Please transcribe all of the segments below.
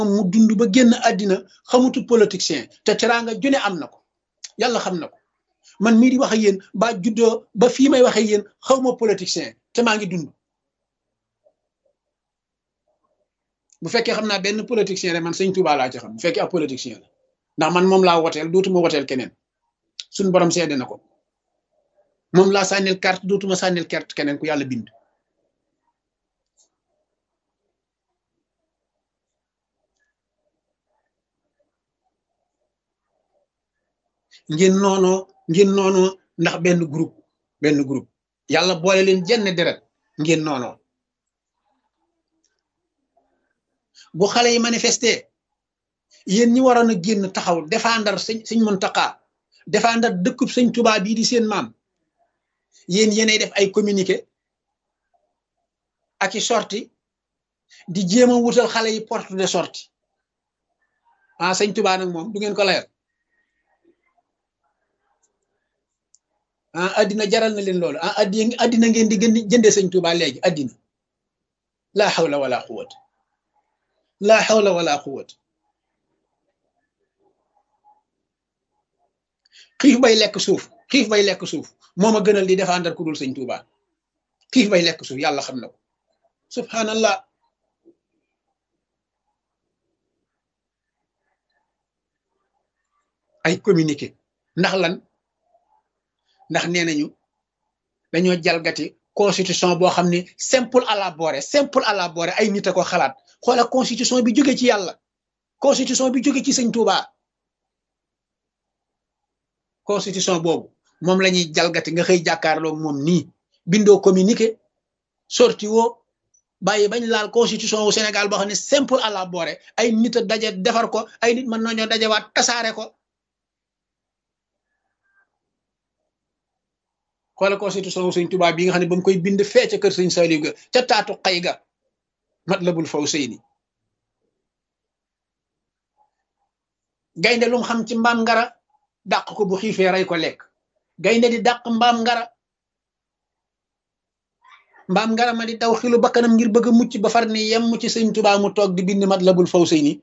mu dund ba génn àddina xamutu politicien te teraanga june am na ko yàlla xam na ko man mii di wax ak yéen ba juddoo ba fii may wax ak yéen xawma politicien te maa ngi dund bu fekkee xam naa benn politicien rek man sëñ Touba laa ci xam bu fekkee ab politicien la ndax man moom laa woteel dootuma woteel keneen suñ borom seede na ko moom laa sànnil carte dootuma sànnil carte keneen ku yàlla bind ngeen noonoo ngeen noonoo ndax benn groupe benn groupe yàlla boole leen jenn deret ngeen noonoo bu xale yi manifesté yéen ñi waroon a génn taxaw défendre sëñ sëñ Muntaxa défendre dëkkub sëñ Tuubaa bii di seen maam yéen yéenay def ay communiqué ak i sorti di jéem a wutal xale yi porte de sortie ah sëñ Tuubaa nag moom du ngeen ko layal ah addina jaral na leen loolu ah addi addina ngeen di gën di jëndee sëñ Tuubaa léegi addina laa xawla wala quwwata laa xawla wala quwwata xiif bay lekk suuf xiif bay lekk suuf moo ma gënal di défendre ku dul sëñ Tuuba xiif bay lekk suuf yàlla xam na ko subhanallah ay communiqué ndax lan ndax nee nañu dañoo jalgati constitution boo xam ne simple à la boore simple à la boore ay nit a ko xalaat xoola constitution bi jóge ci yàlla constitution bi jóge ci sëñ Tuuba constitution boobu moom la ñuy jalgati nga xëy jàkkaarloo moom nii bindoo communiqué sorti woo bàyyi bañ laal constitution wu Sénégal boo xam ne simple à la boore ay nit a daje defar ko ay nit mën nañoo dajewaat tasaare ko xoola constitution wu sëñ Tuubaa bi nga xam ne ba mu koy bind fee ca kër sëñ Saliou ga ca taatu xay ga Matlabul Fawzayni gaynde lu mu xam ci mbaam ngara dàq ko bu xiifee rey ko lekk gaynde di dàq mbaam ngara mbaam ngara ma di daw xilu bakkanam ngir bëgg a mucc ba far ni yem ci sëñ Tuubaa mu toog di bind Matlabul Fawzayni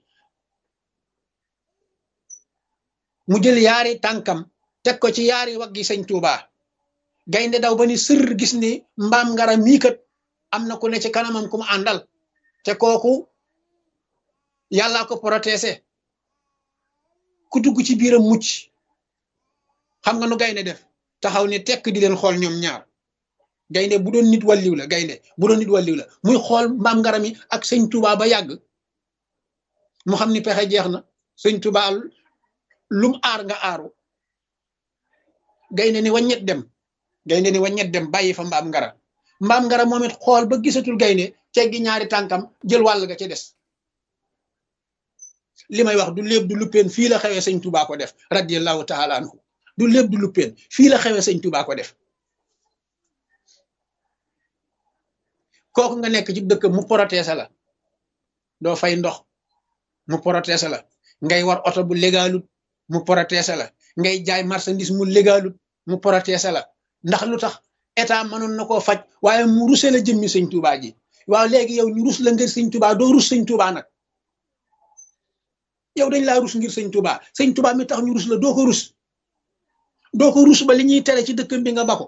mu jël yaari tànkam teg ko ci yaari waggi sëñ Tuubaa gaynde daw ba ni sër gis ni mbaam ngara mii kat am na ku ne ci kanamam ku mu àndal te kooku yàllaa ko protésé ku dugg ci biiram mucc xam nga nu gaynde def taxaw ni tekk di leen xool ñoom ñaar gaynde bu doon nit wàlliw la gaynde bu doon nit wàlliw la muy xool mbaam ngara mi ak sëñ Tuubaa ba yàgg mu xam ni pexe jeex na sëñ Tuubaa lum aar nga aaru gaynde ni waññet dem gaynde ni waññet dem bàyyi fa mbaam ngara mbaam ngara moom it xool ba gisatul gaynde teggi ñaari tànkam jël wàll ga ca des li may wax du léeb du luppeen fii la xewee sëñ Tuubaa ko def radiyallahu taala anhu du léeb du luppeen fii la xewee sëñ Tuubaa ko def kooku nga nekk ci dëkk mu protéger la doo fay ndox mu protéger la ngay war oto bu légalut mu protéger la ngay jaay marchandise mu légalut mu protéger la ndax lu tax état mënoon na koo faj waaye mu ruse la jëmmi sëñ Tuubaa ji waaw léegi yow ñu rus la ngir sëñ Tuubaa doo rus sëñ Tuubaa nag yow dañ laa rus ngir sëñ Tuubaa sëñ Tuubaa mi tax ñu rus la doo ko rus doo ko rus ba li ñuy tere ci dëkkam bi nga bako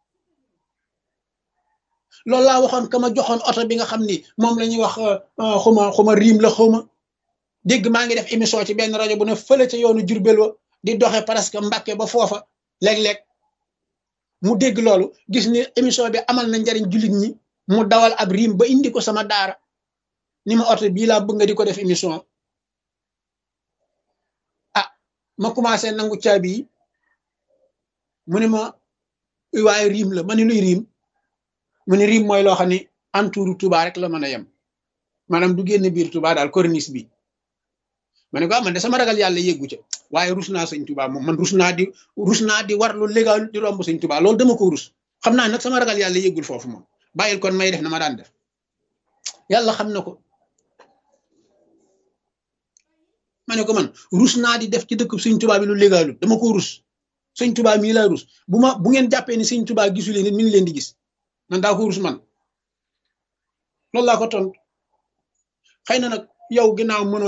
loolu laa waxoon ka ma joxoon oto bi nga xam ni moom la ñuy wax xuma xuma riim la xuma dégg maa ngi def émission ci benn rajo bu ne fële ca yoonu Jurbel wa di doxe presque Mbàkke ba foofa léeg-léeg mu dégg loolu gis ni émission bi amal na njariñ jullit ñi mu dawal ab riim ba indi ko sama daara ni ma oto bii laa bëgg nga di ko def émission ah ma commencé nangu caabi yi mu ne ma waaye riim la ma ne luy riim mu ne riim mooy loo xam ne entouru Touba rek la mën a yem maanaam du génn biir Touba daal corniche bi ma ne ko man de sama ragal yàlla yeggu ca waaye rus naa sëñ Touba moom man rus naa di rus naa di war lu légal di romb sëñ Touba loolu dama ko rus xam naa nag sama ragal yàlla yeggul foofu moom bàyyil kon may def na ma daan def yàlla xam na ko ma ne ko man rus naa di def ci dëkk sëñ Touba bi lu légalut dama ko rus sëñ Touba mii laa rus bu ma bu ngeen jàppee ni sëñ Touba gisuleen nit mi ngi leen di gis man daa ko rus man loolu laa ko tontu xëy na nag yow ginnaaw mënoo